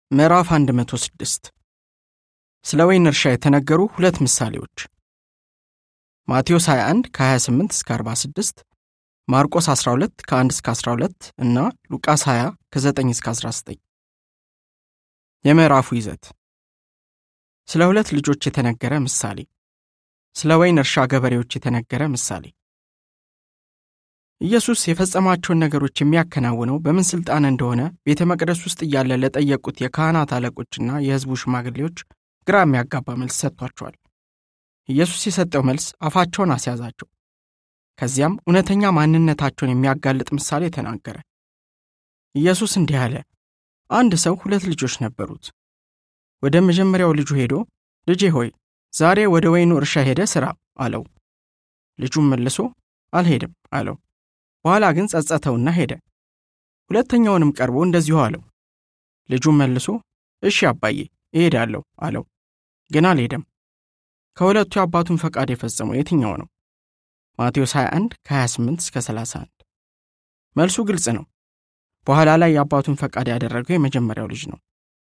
ምዕራፍ 106 ስለ ወይን እርሻ የተነገሩ ሁለት ምሳሌዎች ማቴዎስ 21 ከ28 እስከ 46 ማርቆስ 12 ከ1 እስከ 12 እና ሉቃስ 20 ከ9 እስከ 19 የምዕራፉ ይዘት ስለ ሁለት ልጆች የተነገረ ምሳሌ ስለ ወይን እርሻ ገበሬዎች የተነገረ ምሳሌ ኢየሱስ የፈጸማቸውን ነገሮች የሚያከናውነው በምን ሥልጣን እንደሆነ ቤተ መቅደስ ውስጥ እያለ ለጠየቁት የካህናት አለቆችና የሕዝቡ ሽማግሌዎች ግራ የሚያጋባ መልስ ሰጥቷቸዋል። ኢየሱስ የሰጠው መልስ አፋቸውን አስያዛቸው። ከዚያም እውነተኛ ማንነታቸውን የሚያጋልጥ ምሳሌ ተናገረ። ኢየሱስ እንዲህ አለ። አንድ ሰው ሁለት ልጆች ነበሩት። ወደ መጀመሪያው ልጁ ሄዶ ልጄ ሆይ ዛሬ ወደ ወይኑ እርሻ ሄደ ሥራ አለው። ልጁም መልሶ አልሄድም አለው። በኋላ ግን ጸጸተውና ሄደ። ሁለተኛውንም ቀርቦ እንደዚሁ አለው። ልጁም መልሶ እሺ አባዬ እሄዳለሁ አለው። ግን አልሄደም። ከሁለቱ የአባቱን ፈቃድ የፈጸመው የትኛው ነው? ማቴዎስ 21 ከ28 እስከ 31 መልሱ ግልጽ ነው። በኋላ ላይ የአባቱን ፈቃድ ያደረገው የመጀመሪያው ልጅ ነው።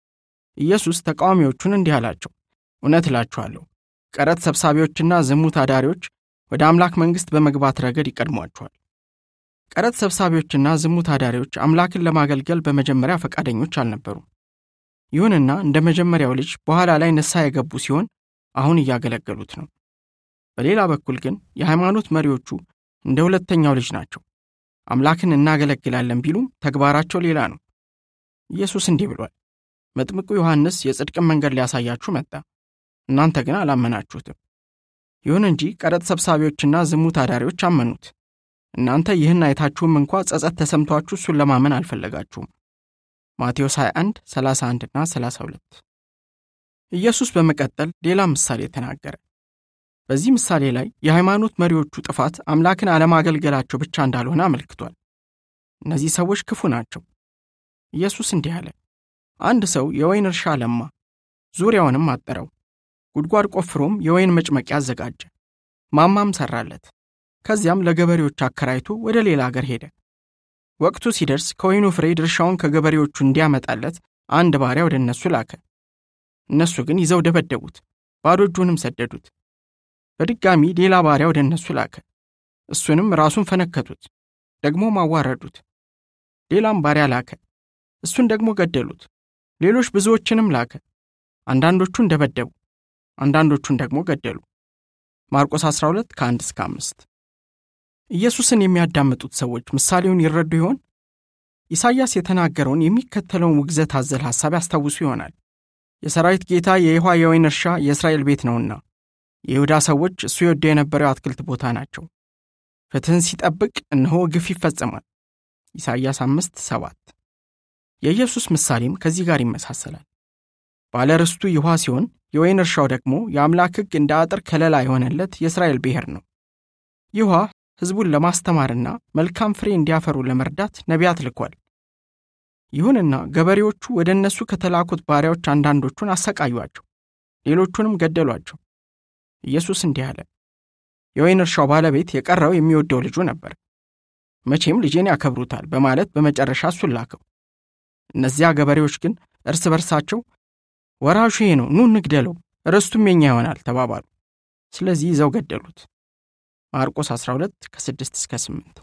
ኢየሱስ ተቃዋሚዎቹን እንዲህ አላቸው፣ እውነት እላችኋለሁ ቀረጥ ሰብሳቢዎችና ዝሙት አዳሪዎች ወደ አምላክ መንግሥት በመግባት ረገድ ይቀድሟቸዋል። ቀረጥ ሰብሳቢዎችና ዝሙት አዳሪዎች አምላክን ለማገልገል በመጀመሪያ ፈቃደኞች አልነበሩም። ይሁንና እንደ መጀመሪያው ልጅ በኋላ ላይ ንስሐ የገቡ ሲሆን አሁን እያገለገሉት ነው። በሌላ በኩል ግን የሃይማኖት መሪዎቹ እንደ ሁለተኛው ልጅ ናቸው። አምላክን እናገለግላለን ቢሉም ተግባራቸው ሌላ ነው። ኢየሱስ እንዲህ ብሏል፣ መጥምቁ ዮሐንስ የጽድቅን መንገድ ሊያሳያችሁ መጣ፣ እናንተ ግን አላመናችሁትም። ይሁን እንጂ ቀረጥ ሰብሳቢዎችና ዝሙት አዳሪዎች አመኑት። እናንተ ይህን አይታችሁም እንኳ ጸጸት ተሰምቷችሁ እሱን ለማመን አልፈለጋችሁም። ማቴዎስ 21 31 እና 32 ኢየሱስ በመቀጠል ሌላ ምሳሌ ተናገረ። በዚህ ምሳሌ ላይ የሃይማኖት መሪዎቹ ጥፋት አምላክን አለማገልገላቸው ብቻ እንዳልሆነ አመልክቷል። እነዚህ ሰዎች ክፉ ናቸው። ኢየሱስ እንዲህ አለ፣ አንድ ሰው የወይን እርሻ ለማ፣ ዙሪያውንም አጠረው፣ ጉድጓድ ቆፍሮም የወይን መጭመቂያ አዘጋጀ፣ ማማም ሠራለት። ከዚያም ለገበሬዎች አከራይቶ ወደ ሌላ አገር ሄደ። ወቅቱ ሲደርስ ከወይኑ ፍሬ ድርሻውን ከገበሬዎቹ እንዲያመጣለት አንድ ባሪያ ወደ እነሱ ላከ። እነሱ ግን ይዘው ደበደቡት፣ ባዶ እጁንም ሰደዱት። በድጋሚ ሌላ ባሪያ ወደ እነሱ ላከ። እሱንም ራሱን ፈነከቱት፣ ደግሞ ማዋረዱት። ሌላም ባሪያ ላከ። እሱን ደግሞ ገደሉት። ሌሎች ብዙዎችንም ላከ። አንዳንዶቹን ደበደቡ፣ አንዳንዶቹን ደግሞ ገደሉ። ማርቆስ 12 ከ1 እስከ 5 ኢየሱስን የሚያዳምጡት ሰዎች ምሳሌውን ይረዱ ይሆን? ኢሳይያስ የተናገረውን የሚከተለውን ውግዘት አዘል ሐሳብ ያስታውሱ ይሆናል። የሰራዊት ጌታ የይሖዋ የወይን እርሻ የእስራኤል ቤት ነውና የይሁዳ ሰዎች እሱ የወደው የነበረው የአትክልት ቦታ ናቸው። ፍትሕን ሲጠብቅ እነሆ ግፍ ይፈጸማል። ኢሳይያስ አምስት ሰባት የኢየሱስ ምሳሌም ከዚህ ጋር ይመሳሰላል። ባለ ርስቱ ይሖዋ ሲሆን የወይን እርሻው ደግሞ የአምላክ ሕግ እንደ አጥር ከለላ የሆነለት የእስራኤል ብሔር ነው። ይሖዋ ሕዝቡን ለማስተማርና መልካም ፍሬ እንዲያፈሩ ለመርዳት ነቢያት ልኳል። ይሁንና ገበሬዎቹ ወደ እነሱ ከተላኩት ባሪያዎች አንዳንዶቹን አሰቃዩአቸው፣ ሌሎቹንም ገደሏቸው። ኢየሱስ እንዲህ አለ፣ የወይን እርሻው ባለቤት የቀረው የሚወደው ልጁ ነበር። መቼም ልጄን ያከብሩታል በማለት በመጨረሻ እሱን ላከው። እነዚያ ገበሬዎች ግን እርስ በርሳቸው ወራሹ ይሄ ነው፣ ኑ እንግደለው፣ ርስቱም የኛ ይሆናል ተባባሉ። ስለዚህ ይዘው ገደሉት። ማርቆስ 12 ከ6 እስከ 8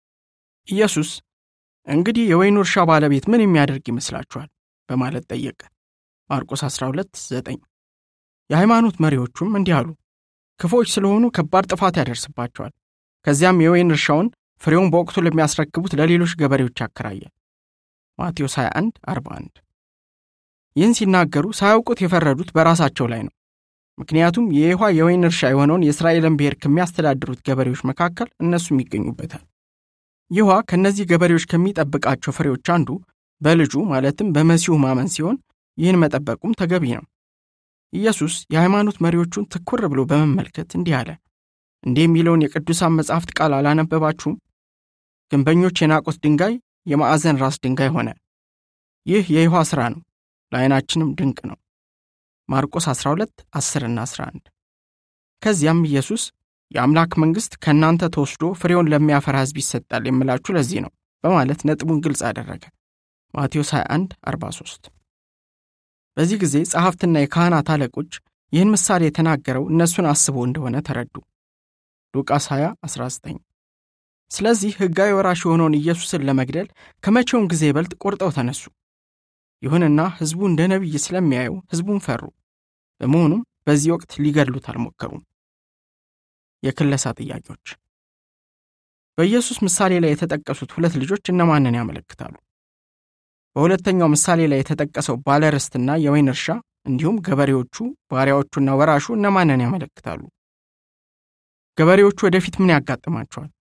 ኢየሱስ እንግዲህ የወይኑ እርሻ ባለቤት ምን የሚያደርግ ይመስላችኋል? በማለት ጠየቀ። ማርቆስ 12 9 የሃይማኖት መሪዎቹም እንዲህ አሉ፣ ክፎች ስለሆኑ ከባድ ጥፋት ያደርስባቸዋል። ከዚያም የወይን እርሻውን ፍሬውን በወቅቱ ለሚያስረክቡት ለሌሎች ገበሬዎች ያከራያል። ማቴዎስ 21 41 ይህን ሲናገሩ ሳያውቁት የፈረዱት በራሳቸው ላይ ነው። ምክንያቱም የይሖዋ የወይን እርሻ የሆነውን የእስራኤልን ብሔር ከሚያስተዳድሩት ገበሬዎች መካከል እነሱም ይገኙበታል። ይሖዋ ከእነዚህ ገበሬዎች ከሚጠብቃቸው ፍሬዎች አንዱ በልጁ ማለትም በመሲሁ ማመን ሲሆን ይህን መጠበቁም ተገቢ ነው። ኢየሱስ የሃይማኖት መሪዎቹን ትኩር ብሎ በመመልከት እንዲህ አለ። እንዲህ የሚለውን የቅዱሳን መጻሕፍት ቃል አላነበባችሁም? ግንበኞች የናቁት ድንጋይ የማዕዘን ራስ ድንጋይ ሆነ። ይህ የይሖዋ ሥራ ነው፣ ለዓይናችንም ድንቅ ነው። ማርቆስ 12 10 እና 11 ከዚያም ኢየሱስ የአምላክ መንግሥት ከእናንተ ተወስዶ ፍሬውን ለሚያፈራ ሕዝብ ይሰጣል የምላችሁ ለዚህ ነው በማለት ነጥቡን ግልጽ አደረገ። ማቴዎስ 21 43 በዚህ ጊዜ ጸሐፍትና የካህናት አለቆች ይህን ምሳሌ የተናገረው እነሱን አስቦ እንደሆነ ተረዱ። ሉቃስ 20 19 ስለዚህ ሕጋዊ ወራሽ የሆነውን ኢየሱስን ለመግደል ከመቼውም ጊዜ ይበልጥ ቆርጠው ተነሱ። ይሁንና ሕዝቡ እንደ ነቢይ ስለሚያየው ሕዝቡን ፈሩ። በመሆኑም በዚህ ወቅት ሊገድሉት አልሞከሩም። የክለሳ ጥያቄዎች በኢየሱስ ምሳሌ ላይ የተጠቀሱት ሁለት ልጆች እነማንን ያመለክታሉ? በሁለተኛው ምሳሌ ላይ የተጠቀሰው ባለርስትና የወይን እርሻ እንዲሁም ገበሬዎቹ፣ ባሪያዎቹና ወራሹ እነማንን ያመለክታሉ? ገበሬዎቹ ወደፊት ምን ያጋጥማቸዋል?